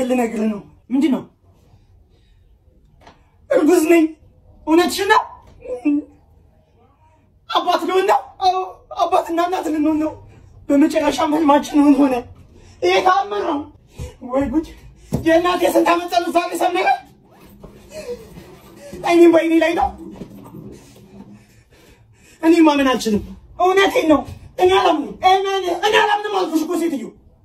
ልነግርህ ነው። ምንድን ነው? እርጉዝ ነኝ። እውነትሽን ነው? አባት ልሆን ነው? አዎ፣ አባትና እናት ልንሆን ነው። በመጨረሻም ህልማችን እውን ሆነ። ይሄ ተአምር ነው ወይ ጉድ! የእናቴ የስንት ዓመት ጸሎት ዛሬ ሰመረ። አይኔም በአይኔ ላይ ነው። እኔ ማመን አልችልም። እውነቴን ነው። እኔ አላምንም። እኔ እኔ አላምንም አልኩሽ እኮ ሴትዮ።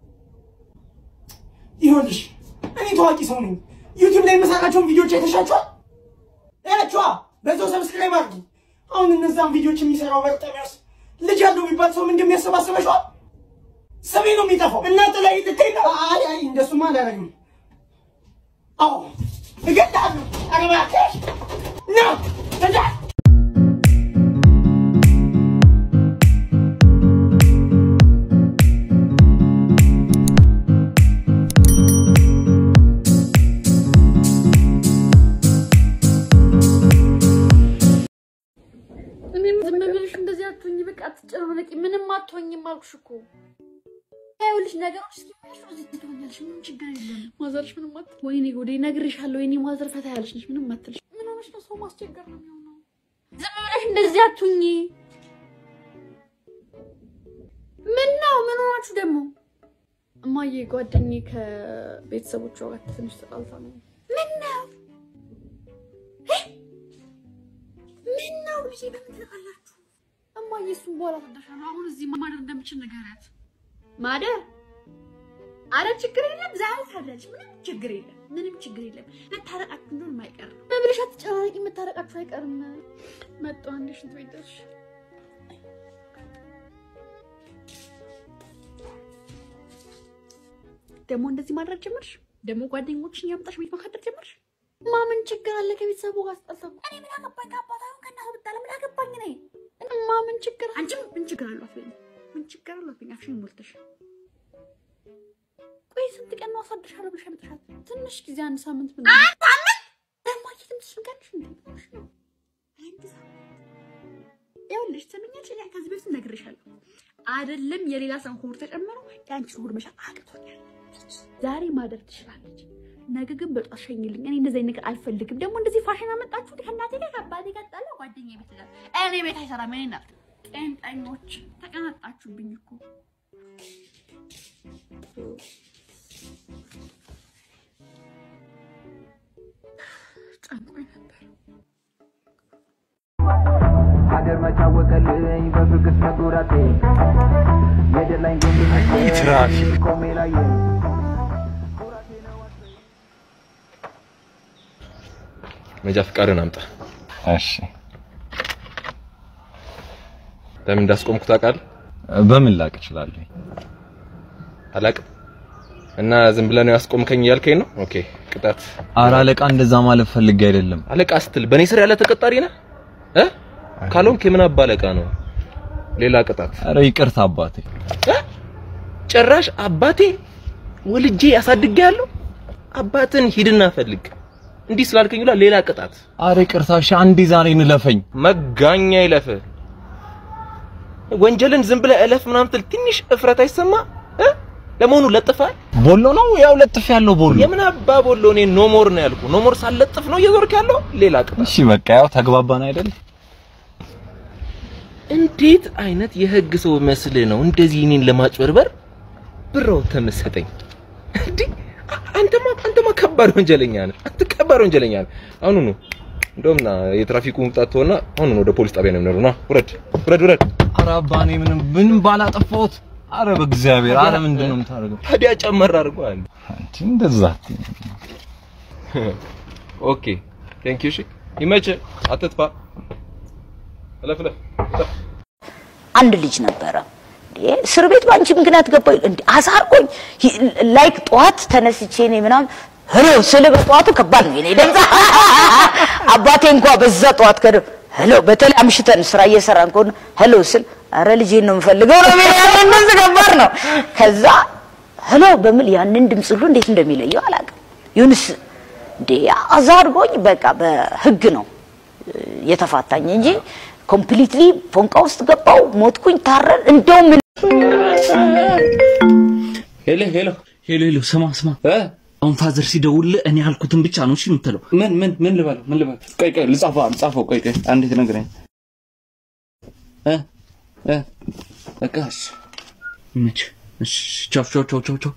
ይኸውልሽ እኔ ታዋቂ ሰው ነኝ። ዩቲዩብ ላይ የምሰራቸውን ቪዲዮዎች አይተሻቸዋል? ያቸዋ በዛው ሰብስክራይብ አድርጊ። አሁን እነዛን ቪዲዮዎች የሚሰራው በርጠሚያስ ልጅ ያለው የሚባል ሰው ምን እንደሚያሰባስበሽዋል? ስሜ ነው የሚጠፋው። እናንተ ላይ ልትይ ነው? አይ አይ እንደሱማ አላደርግም። አዎ እገድልሃለሁ። ኧረ እባክሽ ነው እንዳ እኔም ዝም ብለሽ እንደዚህ አትሆኝ፣ በቃ አትጨናነቂ። ምንም አትሆኝም አልኩሽ እኮ። ይኸውልሽ ነገሮች እስኪመሹ እዚህ ትሆኛለሽ። ምንም ችግር የለም። ማዘርሽ ምንም አት ወይኔ ጎዴ እነግርሻለሁ። ወይኔ ማዘር ፈታ ያለሽ ነሽ። ምንም አትልሽ። ምን ሆነሽ ነው? ሰው ማስቸገር ነው የሚሆነው። ዝም ብለሽ እንደዚህ አትሁኝ። ምን ነው? ምን ሆናችሁ ደግሞ? እማዬ ጓደኛዬ ከቤተሰቦቿ ጋር ትንሽ ተጣልታ ነው። ምን ነው? ምን ነው ልጄ? በምን ተጣላችሁ? እማዬ እሱን በኋላ ታደርሻለሁ። አሁን እዚህ ማደር እንደምችል ንገሪያት። ማደር? አረ ችግር የለም ዛሬ ታድራለች። ምንም ችግር የለም። ምንም ችግር የለም። መታረቃችሁ እንደሆነ አይቀርም። በብለሽ አትጨናነቂ። መታረቃችሁ አይቀርም። መጣሁ አንዴ ሽንት ቤት ደርሼ ደግሞ እንደዚህ ማድረግ ጀመርሽ? ደግሞ ጓደኞችን ያምጣሽ ቤት ማካደር ጀመርሽ? ማምን ችግር አለ? ከቤተሰቡ ጋር ስጠልተው እኔ ምን አገባኝ? ከአባታ ይሁን ከእናቱ ብጣላ ምን አገባኝ? እኔ ማምን ችግር አንቺም ምን ችግር አለው አትበይኝ። ምን ችግር አለው አትበይኝ። አፍሽን ሞልተሽ ቆይ ስንት ቀን ነው አሳድርሻለሁ ብለሽ ያመጣሻት? ትንሽ ጊዜ አንድ ሳምንት ምን አንድ ሳምንት ደግሞ ትንሽ ቀንሽ እንዴ ነው አንድ ሳምንት ይኸውልሽ ትምኛለሽ። እኔ ከዚህ በፊት ነግሬሻለሁ አይደለም የሌላ ሰው ሆድ ተጨምሮ የአንቺን ሆድ መሻ አቅቶኛል። ዛሬ ማደር ትችላለች፣ ነገ ግን በጧት ሸኝልኝ። እኔ እንደዚህ አይነት ነገር አልፈልግም። ደግሞ እንደዚህ ፋሽን አመጣችሁ ከእናቴ ጋር ከአባቴ ጋር ጣላ ጓደኛ ቤት ይላል። እኔ ቤት አይሰራም። እኔ እናት ጤንጠኞች ተቀናጣችሁብኝ እኮ ጨንቆኝ ነበር። ሀገር መቻወቀልኝ በፍቅር መጉራቴ የደላኝ ትራፊክ ቆሜ ላይ መጃ ፍቃድን አምጣ። እሺ ለምን እንዳስቆምኩ ታውቃለህ? በምን ላቅ እችላለሁ? አላውቅም። እና ዝም ብለህ ነው ያስቆምከኝ እያልከኝ ነው? ኦኬ ቅጣት። ኧረ አለቃ እንደዛ ማለት ፈልጌ አይደለም። አለቃ ስትል በእኔ ስር ያለ ተቀጣሪ ነህ እ ካልሆንክ የምን አባ አለቃ ነው? ሌላ ቅጣት። ኧረ ይቅርታ አባቴ። እ? ጭራሽ አባቴ ወልጄ ያሳድጌ ያለው አባትን ሂድና ፈልግ። እንዲህ ስላልከኝ ብላ ሌላ ቅጣት። ኧረ ይቅርታ እሺ፣ አንዴ ዛሬ እንለፈኝ። መጋኛ ይለፍ። ወንጀልን ዝም ብለህ እለፍ ምናምን ትል ትንሽ እፍረት አይሰማ እ? ለመሆኑ ለጥፋል? ቦሎ ነው ያው ለጥፍ ያለው ቦሎ። የምን አባ ቦሎ? እኔ ኖሞር ነው ያልኩ። ኖሞር ሳለጥፍ ነው እየዞርክ ያለው። ሌላ ቅጣት። እሺ በቃ ያው ተግባባን አይደል? እንዴት አይነት የህግ ሰው መስልህ ነው እንደዚህ እኔን ለማጭበርበር ብረው ተመሰጠኝ? እንዴ አንተማ አንተማ ከባድ ወንጀለኛ ነህ። አንተ ከባድ ወንጀለኛ ነህ። አሁኑ ነው እንደውም ና የትራፊኩ መምጣት ተወና አሁኑ ነው ወደ ፖሊስ ጣቢያ ነው የምንሄደው። ና ውረድ፣ ውረድ፣ ውረድ። ኧረ አባ እኔ ምንም ምንም ባላጠፋሁት። ኧረ በእግዚአብሔር ኧረ ምንድን ነው የምታደርገው? ታዲያ ጨመር አድርጓል። አንቺ እንደዛ አትይኝ። ኦኬ ቴንክ ዩ። እሺ ይመችህ፣ አትጥፋ። እለፍ፣ እለፍ፣ እለፍ። አንድ ልጅ ነበረ እንዴ እስር ቤት በአንቺ ምክንያት ገባሁ እንዴ አሳርቆኝ ላይክ ጠዋት ተነስቼ እኔ ምናምን ሄሎ ስል በጠዋቱ ከባድ ነው የኔ ድምፅ አባቴ እንኳ በዛ ጠዋት ከደ ሄሎ በተለይ አምሽተን ስራ እየሰራን ከሆነ ሄሎ ስል አረ ልጄን ነው የምፈልገው ነው የሚለው ያንን ድምፅ ከባድ ነው ከዛ ሄሎ በምል ያንን ድምፅ ሁሉ እንዴት እንደሚለየው አላውቅም ይሁንስ እንዴ አዛ አድርጎኝ በቃ በህግ ነው የተፋታኝ እንጂ ኮምፕሊትሊ ፎንቃ ውስጥ ገባው ሞትኩኝ ታረን እንደውም ሄሎ ሄሎ ሄሎ ሄሎ፣ ስማ ስማ፣ እ አሁን ፋዘር ሲደውልልህ እኔ ያልኩትን ብቻ ነው እሺ የምትለው። ምን ምን ምን ልበለው ምን ልበለው? ቆይ ቆይ ልጻፈው ልጻፈው። ቆይ ቆይ አንዴ ትነግረኝ እ እ በቃ እሺ መች እሺ ቻው ቻው ቻው ቻው ቻው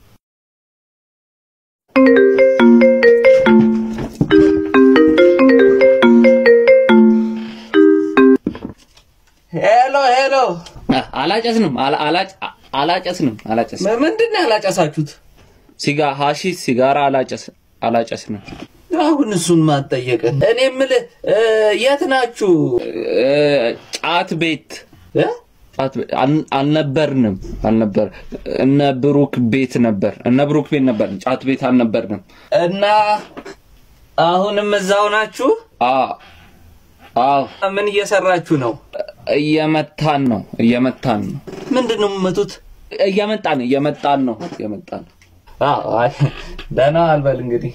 ሄሎ ሄሎ አላጨስንም አላ- አላጭ አላጨስንም አላጨስንም ምንድን ነው ያላጨሳችሁት ሲጋ ሀሺሽ ሲጋራ አላጨስ አላጨስንም አሁን እሱን ማጠየቅን እኔ የምልህ እ፣ የት ናችሁ እ፣ ጫት ቤት እ? ጫት ቤት አል- አልነበርንም አልነበር እነ ብሩክ ቤት ነበር እነ ብሩክ ቤት ነበር ጫት ቤት አልነበርንም እና አሁንም እዛው ናችሁ አዎ አዎ ምን እየሰራችሁ ነው? እየመታን ነው እየመታን ነው። ምንድን ነው የምመቱት? እየመጣን እየመጣን ነው እየመጣን ነው። አዎ አይ ደህና አልበል እንግዲህ።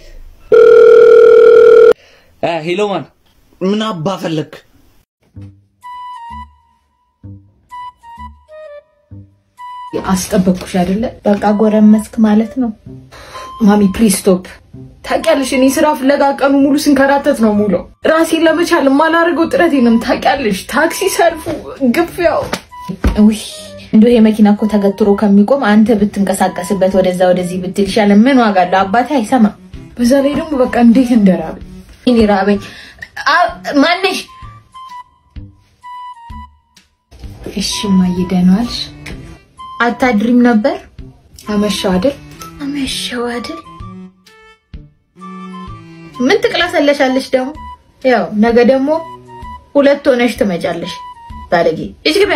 እ ሄሎ ማን ምን አባ ፈለግ? አስጠበቅኩሽ አይደለ? በቃ ጎረመስክ ማለት ነው። ማሚ ፕሊዝ ስቶፕ። ታውቂያለሽ፣ እኔ ስራ ፍለጋ ቀኑ ሙሉ ስንከራተት ነው ሙሉ ራሴን ለመቻል የማላደርገው ጥረት የለም። ታውቂያለሽ፣ ታክሲ ሰልፉ፣ ግፊያው። ውይ እንዲሁ ይሄ መኪና እኮ ተገትሮ ከሚቆም አንተ ብትንቀሳቀስበት ወደዛ ወደዚህ ብትል ይሻላል። ምን ዋጋ አለው? አባቴ አይሰማም። በዛ ላይ ደግሞ በቃ እንዴት እንደራበኝ እኔ ራበኝ። አ- ማነሽ? እሺ እማዬ ደህና ዋልሽ? አታድሪም ነበር? አመሻው አይደል? አመሻው አይደል? ምን ትቅላሰለሻለሽ ደግሞ? ያው ነገ ደግሞ ሁለት ሆነሽ ትመጫለሽ። ባለጌ እጅ ግቢያ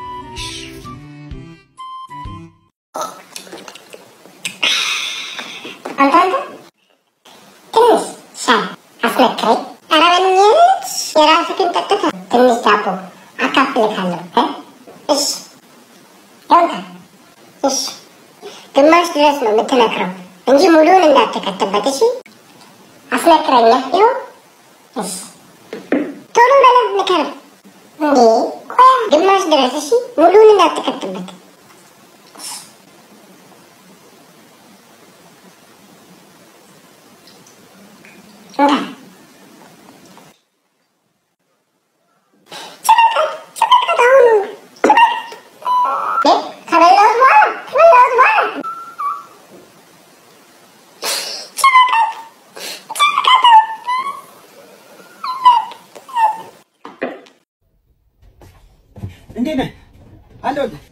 አንተ ትንሽ ሻይ አስመክረኝ። ኧረ በእናትሽ የራስህን ጠጥተህ ትንሽ ዳቦ አካፍልሃለሁ እ እሺ ይኸውልህ፣ እሺ ግማሽ ድረስ ነው የምትነክረው እንጂ ሙሉውን እንዳትከትበት። እሺ አስመክረኛ ይኸው። እሺ ቶሎ በለው ንከረው። እንዴ ቆያ ግማሽ ድረስ እሺ፣ ሙሉውን እንዳትከትበት። እንካ ከበላሁት በኋላ ከበላሁት በኋላ እንዴት ነህ? አለሁልህ።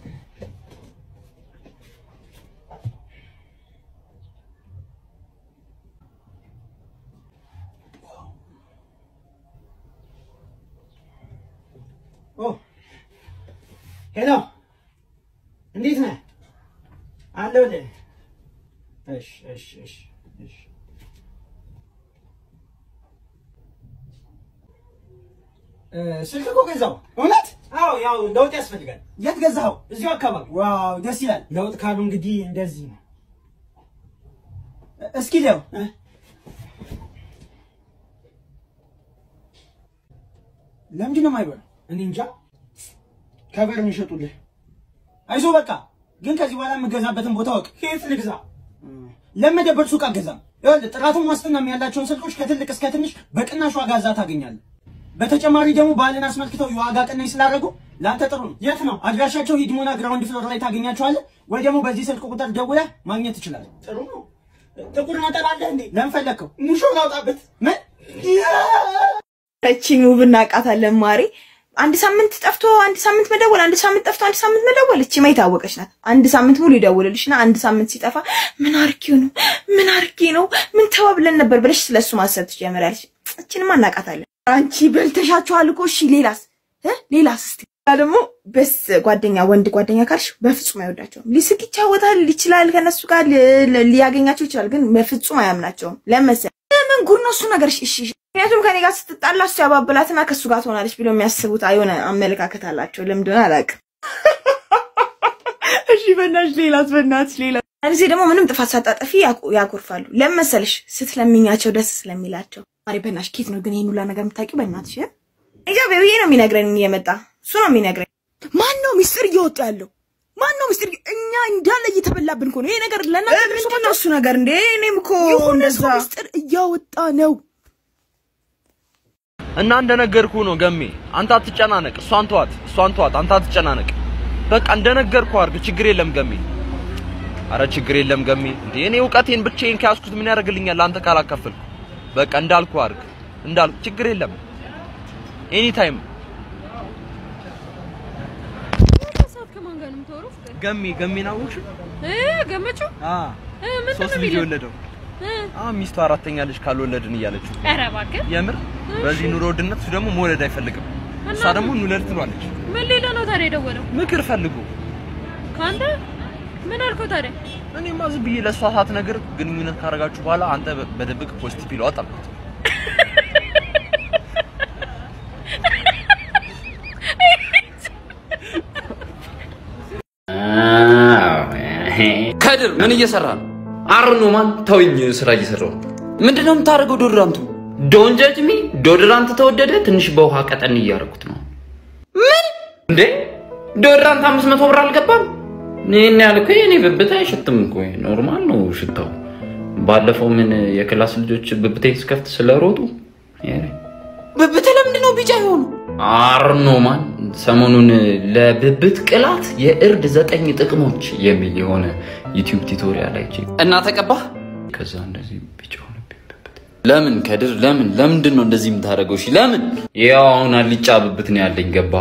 ኦ ሄሎ፣ እንዴት ነህ? አለሁልህ። እሺ እሺ እሺ እሺ እ፣ ስልክ እኮ ገዛው። እውነት? አዎ፣ ያው ለውጥ ያስፈልጋል። የት ገዛኸው? እዚሁ አካባቢ። ዋው ደስ ይላል። ለውጥ ካሉ እንግዲህ እንደዚህ ነው። እ፣ እስኪ ለው ለምንድን ነው የማይበላው? እኔ እንጃ። ከበር የሚሸጡልህ አይዞህ በቃ። ግን ከዚህ በኋላ የምገዛበትን ቦታ ወቅ። ከየት ልግዛ? ለመደበር ሱቅ አገዛም። ይኸውልህ ጥራቱን ዋስትናም ያላቸውን ስልኮች ከትልቅ እስከ ትንሽ በቅናሽ ዋጋ እዛ ታገኛለህ። በተጨማሪ ደግሞ በዓልን አስመልክተው የዋጋ ቅናሽ ስላደረጉ ለአንተ ጥሩ ነው። የት ነው አድራሻቸው? ሂድሞና ግራውንድ ፍሎር ላይ ታገኛቸዋለህ፣ ወይ ደግሞ በዚህ ስልክ ቁጥር ደውለህ ማግኘት ትችላለህ። ጥሩ ነው። ጥቁር ነጠላ አለህ እንዴ? ለምን ፈለግከው? ሙሾ ላውጣበት? ምን ረቺን ውብ እናውቃታለን ማሬ። አንድ ሳምንት ጠፍቶ አንድ ሳምንት መደወል፣ አንድ ሳምንት ጠፍቶ አንድ ሳምንት መደወል። እቺ የታወቀች ናት። አንድ ሳምንት ሙሉ ይደውልልሽና አንድ ሳምንት ሲጠፋ ምን አርጊው ነው ምን አርጊ ነው ምን ተባብለን ነበር ብለሽ ስለሱ ማሰብ ትጀምሪያለሽ። እቺንማ እናውቃታለን። አንቺ በልተሻቸዋል እኮ እሺ፣ ሌላስ እ ሌላስ እስቲ ደግሞ በስ ጓደኛ ወንድ ጓደኛ ካልሽ በፍጹም አይወዳቸውም። ሊስቅ ይጫወታል ይችላል፣ ከነሱ ጋር ሊ- ሊ- ሊያገኛቸው ይችላል፣ ግን በፍጹም አያምናቸውም። ለመሰል ምን ጉድ ነው እሱ ነገር? እሺ እሺ። ምክንያቱም ከኔ ጋር ስትጣላ እሱ ያባብላትና ከእሱ ጋር ትሆናለች ብሎ የሚያስቡት የሆነ አመለካከት አላቸው። ለምንድን አላውቅም። እሺ በእናትሽ ሌላስ? በእናትሽ ሌላ ጊዜ ደግሞ ምንም ጥፋት ሳታጠፊ ያኮ- ያኮርፋሉ። ለምን መሰልሽ? ስትለምኛቸው ደስ ስለሚላቸው። ማሪ በእናትሽ ኬት ነው ግን ይሄን ሁላ ነገር የምታውቂው? በእናትሽ እ? ኢትዮጵያዊ ነው የሚነግረኝ እየመጣ እሱ ነው የሚነግረኝ። ማን ነው ሚስጥር እየወጣ ያለው? ማን ነው ምስጢር? እኛ እንዳለ እየተበላብን እኮ ነው ይሄ ነገር። ለእናንተ ምንድን ነው እሱ ነገር እንዴ? እኔም እኮ እንደዛ ምስጢር እያወጣ ነው። እና እንደነገርኩ ነው ገሜ፣ አንተ አትጨናነቅ። እሷን ተዋት፣ እሷን ተዋት፣ አንተ አትጨናነቅ። በቃ እንደነገርኩ አድርግ። ችግር የለም ገሜ። አረ ችግር የለም ገሜ። እንዴ እኔ እውቀቴን ብቻዬን ከያዝኩት ምን ያደርግልኛል? አንተ ካላካፈልኩ። በቃ እንዳልኩ አድርግ፣ እንዳልኩ ችግር የለም። ኤኒ ታይም ሰዓት ከማን ጋር ነው የምታወራው? ፍቅር ገሜ ገሜን አወቅሽ? እ ገመችው አ እ ምንድን ሶስት ነው ልጅ የሚለው? የወለደው እ አ ሚስቱ አራተኛ ልጅ ካልወለድን እያለችው ኧረ እባክህ የምር በዚህ ኑሮ ውድነት እሱ ደግሞ መውለድ አይፈልግም። እሷ ደግሞ እንውለድ ትሏለች። ምን ሌላ ነው ታዲያ የደወለው? ምክር ፈልጉ። ከአንተ ምን አልከው ታዲያ? እኔማ ዝም ብዬ ለእሷ ሳትነግር ግንኙነት ካደረጋችሁ በኋላ አንተ በ- በድብቅ ፖዚቲቭ ይለዋል አልኩት። ከድር ምን እየሰራ ነው? አርኖ ማን ተውኝ፣ ስራ እየሰራው ነው። ምንድነው የምታደርገው? ዶድራንቱ ዶን ጀጅ ሚ ዶድራንት ተወደደ። ትንሽ በውሃ ቀጠን እያደረኩት ነው። ምን እንዴ ዶድራንት አምስት መቶ ብር አልገባም? ይህን ያህል እኮ የኔ ብብት አይሸትም እኮ ኖርማል ነው ሽታው። ባለፈው ምን የክላስ ልጆች ብብቴን ስከፍት ስለሮጡ ብብት ለምንድን ነው ቢጫ የሆኑ? አርኖማን ሰሞኑን ለብብት ቅላት የእርድ ዘጠኝ ጥቅሞች የሚል የሆነ ዩቲዩብ ቱቶሪያል አይቼ እና ተቀባህ። ከዛ እንደዚህ ቢጫ ሆነብኝ ብብት። ለምን ከድር ለምን ለምንድን ነው እንደዚህ የምታደርገው? እሺ ለምን? ያው አሁን አልጫ ብብት ነው ያለኝ። ገባ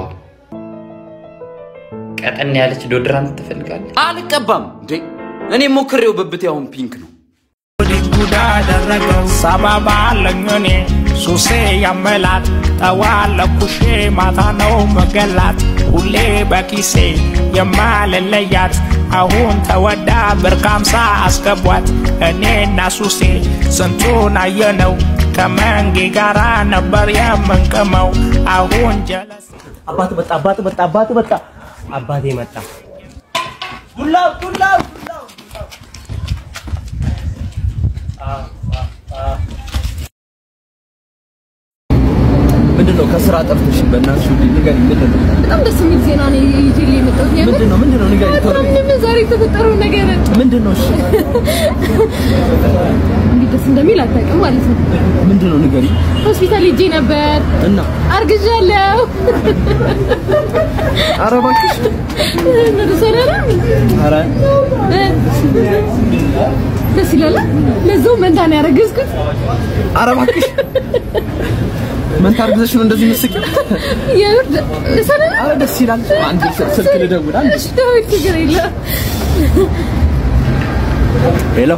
ቀጠን ያለች ዶድራንት ትፈልጋለህ? አልቀባም እንዴ እኔ ሞክሬው ብብቴ አሁን ፒንክ ነው። ጉዳ አደረገው ሰበባ አለኝ እኔ ሱሴ ያመላት ጠዋለኩሼ ማታ ነው መገላት ሁሌ በኪሴ የማልለያት አሁን ተወዳ ብር ከአምሳ አስገቧት እኔና ሱሴ ስንቱን አየነው ከመንጌ ጋራ ነበር የምንቅመው አሁን ጀለስ አባት መጣ፣ አባት መጣ፣ አባት መጣ፣ አባቴ መጣ። ዱላው ዱላው ዱላው ምንድን ነው ከስራ ጠርተሽ? በእናትሽ ውዴ ንገሪኝ፣ ምንድን ነው? በጣም ደስ የሚል ዜና ነው ይዤልህ የመጣሁት። የምር ምንድን ነው? ምንድን ነው? ንገሪኝ ቶሎ። ምንም ዛሬ የተፈጠረው ነገር ምንድን ነው? እሺ እንዴት ደስ እንደሚል አታውቅም ማለት ነው። ምንድን ነው? ንገሪኝ። ሆስፒታል ሄጄ ነበር፣ እና አርግዣለሁ። ኧረ እባክሽ ምን ሰራራ? ኧረ ደስ ይላል። ለዛው መንታ ነው ያረገዝኩት። ኧረ እባክሽ መንታ አርግዘሽ ነው እንደዚህ የምትስቂው? የምር ደስ አይልም? ኧረ ደስ ይላል። አንድ ስልክ ልደውል። አንድ እሺ ደውል፣ ችግር የለም። ሄሎ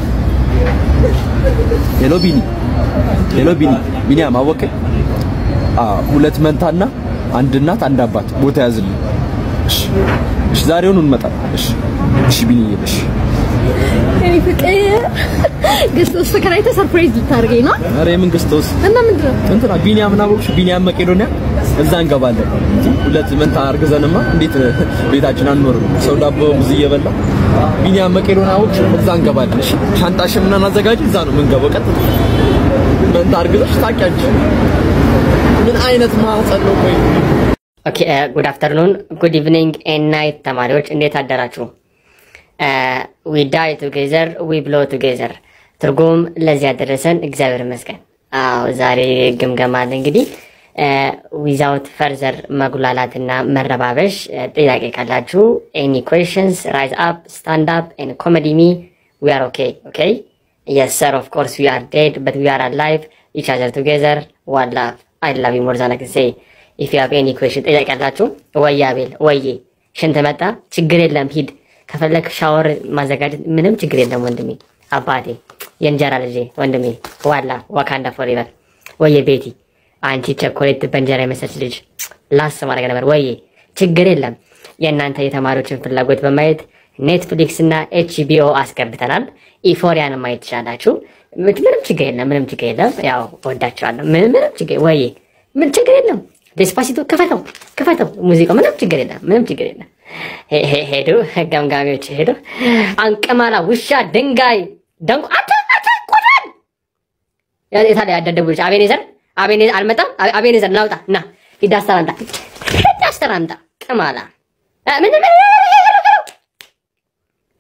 ሄሎ፣ ቢኒ ሄሎ፣ ቢኒ ቢኒያም አወቀኝ። አዎ ሁለት መንታና አንድ እናት አንድ አባት ቦታ ያዝልኝ። እሺ እሺ፣ ዛሬውኑ እንመጣለን። እሺ እሺ፣ ቢኒዬ እሺ። እኔ ፍቅር ገዝተህ ተከራይተህ ሰርፕራይዝ ልታደርገኝ ነው ኧረ የምን ክርስቶስ እና ምንድን ነው? እንትና ቢኒያም ናቦክሽ ቢኒያም መቄዶንያ እዛ እንገባለን እንጂ ሁለት መንታ አርግዘንማ እንዴት ቤታችን አንኖርም? ሰው ዳቦ ብዙ እየበላ ቢኒያም መቄዶንያ አወቅሽ እዛ እንገባለን። እሺ ሻንጣሽን ምናምን አዘጋጅ፣ እዛ ነው የምንገባው። ቀጥታ መንታ አርግዘሽ ታውቂያለሽ። ምን አይነት ማህፀን ነው? ቆይ ኦኬ ጉድ አፍተርኑን ጉድ ኢቭኒንግ ኤንድ ናይት ተማሪዎች እንዴት አደራችሁ? ዊ ዳይ ቱጌዘር ዊ ብሎ ቱጌዘር ትርጉም ለዚህ ያደረሰን እግዚአብሔር ይመስገን። አዎ ዛሬ ግምገማ አለ እንግዲህ ዊዛውት ፈርዘር መጉላላትና መረባበሽ ጥያቄ ካላችሁ ኤኒ ኩዌሽንስ ራይዝ አፕ ስታንድ አፕ ኤንድ ኮሜዲ ሚ ዊ አር ኦኬ ኦኬ የስ ሰር ኦፍ ኮርስ ዊ አር ዴድ በት ዊ አር አላይቭ ኢች አዘር ቱጌዘር ዋን ላቭ አይ ላቭ ዩ ሞር ዛን አይ ካን ሴይ ኢፍ ዩ ሃቭ ኤኒ ኩዌሽን ጥያቄ ያላችሁ ወየ አቤል ወዬ ሽንት መጣ ችግር የለም ሂድ ከፈለክ ሻወር ማዘጋጀት ምንም ችግር የለም ወንድሜ አባቴ የእንጀራ ልጄ ወንድሜ ዋላ ዋካንዳ ፎሬቨር ወየ ቤቲ አንቺ ቸኮሌት በእንጀራ የመሰለች ልጅ ላስ ማድረግ ነበር ወዬ ችግር የለም የእናንተ የተማሪዎችን ፍላጎት በማየት ኔትፍሊክስ እና ኤችቢኦ አስገብተናል ኢፎሪያን ማየት ትችላላችሁ ምንም ችግር የለም ምንም ችግር የለም ያው ወዳቸዋለሁ ምንም ምንም ችግር ወዬ ምን ችግር የለም ዴስፓሲቶ ክፈተው ክፈተው ሙዚቃው ምንም ችግር የለም ምንም ችግር የለም ሄዱ ገምጋሚዎች ሄዱ አንቀማላ ውሻ ድንጋይ ደንቆ አተ አተ ቆዳን የታለ ያደደቡልሽ አቤኔዘር አቤኔዘር አልመጣም አቤኔዘር ናውጣ ና ሂድ አስተር አምጣ ሂድ አስተር አምጣ ቅማላ ምን ምን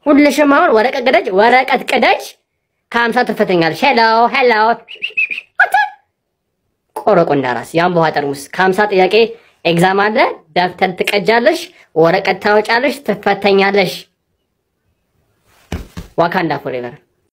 ሁልሽም አሁን ወረቀት ቅደጅ፣ ወረቀት ቅደጅ። ከሀምሳ ትፈተኛለሽ። ሄሎ ሄሎ ቆረቆንዳ ራስ የአምቦ ውሃ ጠርሙስ ከሀምሳ ጥያቄ ኤግዛም አለ። ደብተር ትቀጃለሽ፣ ወረቀት ታወጫለሽ፣ ትፈተኛለሽ። ዋካንዳ ፎሬቨር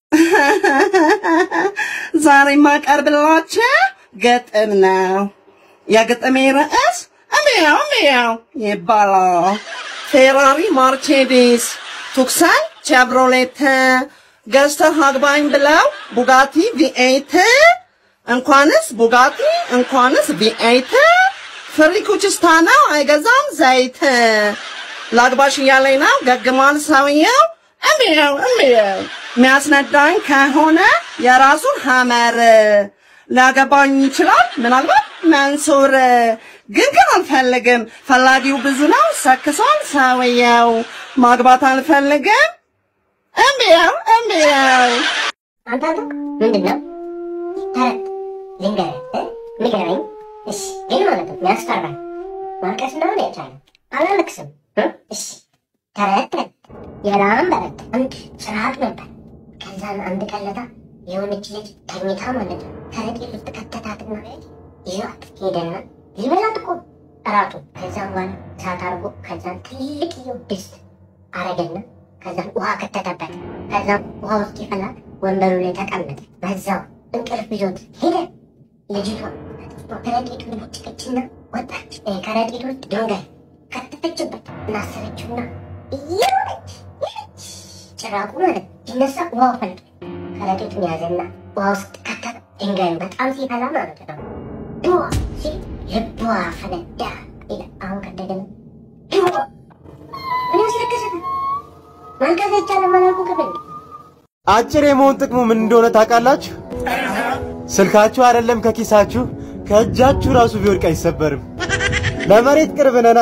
ዛሬ የማቀርብላችሁ ግጥም ነው። የግጥሜ ርዕስ እሚያው እሚያው ይባላል። ፌራሪ ማርቼዲስ፣ ቱክሰን ቼቭሮሌት ገዝተህ አግባኝ ብለው ቡጋቲ ቪኤት እንኳንስ ቡጋቲ እንኳንስ ቪኤት ፍሪ ኩችስታ ነው አይገዛም ዘይት። ላግባሽ እያለኝ ነው ገግሟል ሰውየው። እሚያው እሚያው የሚያስነዳኝ ከሆነ የራሱን ሀመር ሊያገባኝ ይችላል ምናልባት መንሱር ግን ግን አልፈልግም። ፈላጊው ብዙ ነው ሰክሷል ሰውየው። ማግባት አልፈልግም። እምቢያው እምቢያው አንተ አንተ ምንድን ነው ተረት ልንገርህ እ? ንገረኝ እሺ ግን ማለት ነው የሚያስፈራኝ ማልቀስ እንደሆነ ይቻላል አላለቅስም እ? እሺ ተረት ተረት የላም በረት አንድ ስርዓት ነበር ከዛን አንድ ቀለታ የሆነች ልጅ ተኝታ ማለት ነው ከረጢት ውስጥ ከተታትና ይዟት ሄደና ሊበላት እኮ እራቱ ከዛም በኋላ እሳት አድርጎ ከዛን ትልቅየው ድስት አረገና ከዛም ውሃ ከተተበት ከዛም ውሃ ውስጥ ይፈላል ወንበሩ ላይ ተቀመጠ በዛው እንቅልፍ ይዞት ሄደ ልጅቷ ከረጢቱን ቦጭቀችና ወጣች እ፣ ከረጢቱ ውስጥ ድንጋይ ከተተችበት እናሰረችውና እየሮጠች ሄደች ጭራቁ ማለት ሲነሳ ውሃው ፈልጦ ከረጢቱን ያዘና ውሃ ውስጥ ከተተ ድንጋዩ በጣም ሲፈላ ማለት ነው ድዋ ሲል ልቧ ፈነዳ ይላል አሁን ከደገና ድዋ ምን ያስለቅሳል ማልቀስ አይቻልም አላልኩም ክፍል አጭር የመሆን ጥቅሙ ምን እንደሆነ ታውቃላችሁ? ስልካችሁ አይደለም ከኪሳችሁ ከእጃችሁ ራሱ ቢወድቅ አይሰበርም። ለመሬት ቅርብ ነና።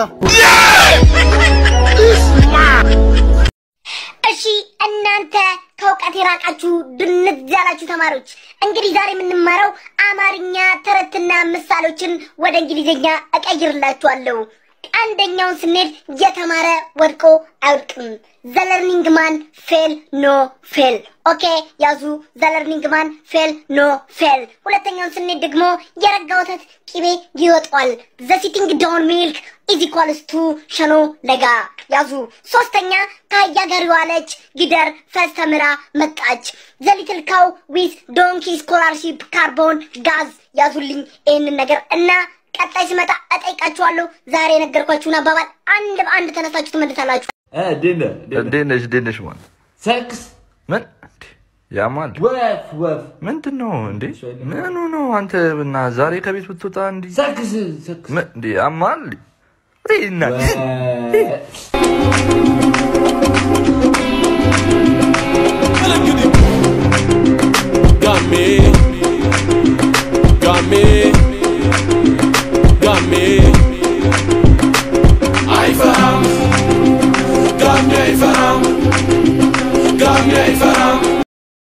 እሺ እናንተ ከእውቀት የራቃችሁ ድንዝ ያላችሁ ተማሪዎች እንግዲህ ዛሬ የምንማረው አማርኛ ተረትና ምሳሌዎችን ወደ እንግሊዝኛ እቀይርላችኋለሁ። አንደኛውን ስንሄድ የተማረ ወድቆ አይወድቅም። ዘለርኒንግ ማን ፌል ኖ ፌል። ኦኬ ያዙ። ዘለርኒንግ ማን ፌል ኖ ፌል። ሁለተኛውን ስንሄድ ደግሞ የረጋ ወተት ቅቤ ይወጣዋል። ዘሲቲንግ ዳውን ሚልክ ኢዝ ኢኳልስ ቱ ሸኖ ለጋ ያዙ። ሶስተኛ ከአህያ ጋር የዋለች ጊደር ፈስ ተምራ መጣች። ዘሊትል ካው ዊዝ ዶንኪ ስኮላርሺፕ ካርቦን ጋዝ ያዙልኝ ይህንን ነገር እና ቀጣይ ሲመጣ እጠይቃችኋለሁ። ዛሬ የነገርኳችሁን አባባል አንድ በአንድ ተነሳችሁ ትመልሳላችሁ። እንዴት ነሽ? እንዴት ነሽ? ማን ሰክስ ምን እንዴ? ያማል ወፍ ወፍ ምንድን ነው እንዴ? ምኑ ነው አንተ እና ዛሬ ከቤት ብትወጣ እንዲህ ሰክስ ሰክስ ምን እንዴ? ያማል እንዴ? እና ወፍ